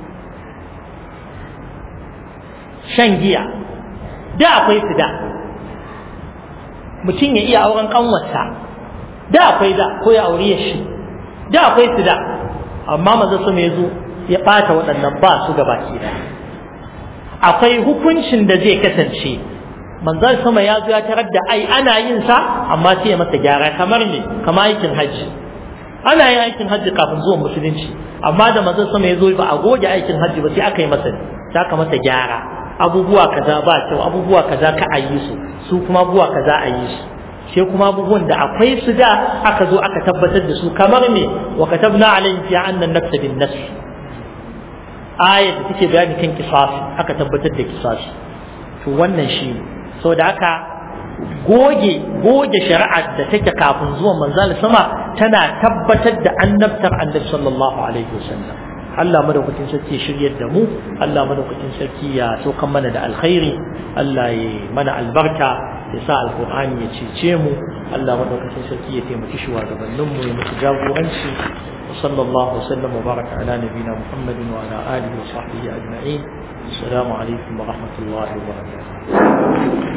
shan giya da akwai su da mutum ya iya auren kanwarsa da akwai da ko ya aure shi da akwai su da amma maza su mai zo ya ɓata waɗannan ba su gaba ke da akwai hukuncin da zai kasance manzon sama ya zo ya tarar da ai ana yin sa amma sai ya masa gyara kamar ne kamar aikin hajji ana yin aikin hajji kafin zuwan musulunci amma da manzon sama ya zo ba a goge aikin hajji ba sai aka yi masa sai aka masa gyara abubuwa kaza ba kyau abubuwa kaza ka a yi su su kuma abubuwa kaza a yi su sai kuma abubuwan da akwai su da aka zo aka tabbatar da su kamar me wa katabna alayhi fi anna an-nafs bin nafs ayat da take bayani kan kisasi aka tabbatar da kisasi to wannan shi saboda haka goge goge shari'ar da take kafin zuwan manzal sama tana tabbatar da annabtar annabi sallallahu alaihi wasallam Allah madaukakin sarki ya shiryar da mu Allah madaukakin sarki ya saukan mana da alkhairi Allah ya mana albarka ya sa alqur'ani ya cece mu Allah madaukakin sarki ya taimaki shugabannin mu ya musu jagoranci وصلى الله وسلم وبارك على نبينا محمد وعلى اله وصحبه اجمعين السلام عليكم ورحمه الله وبركاته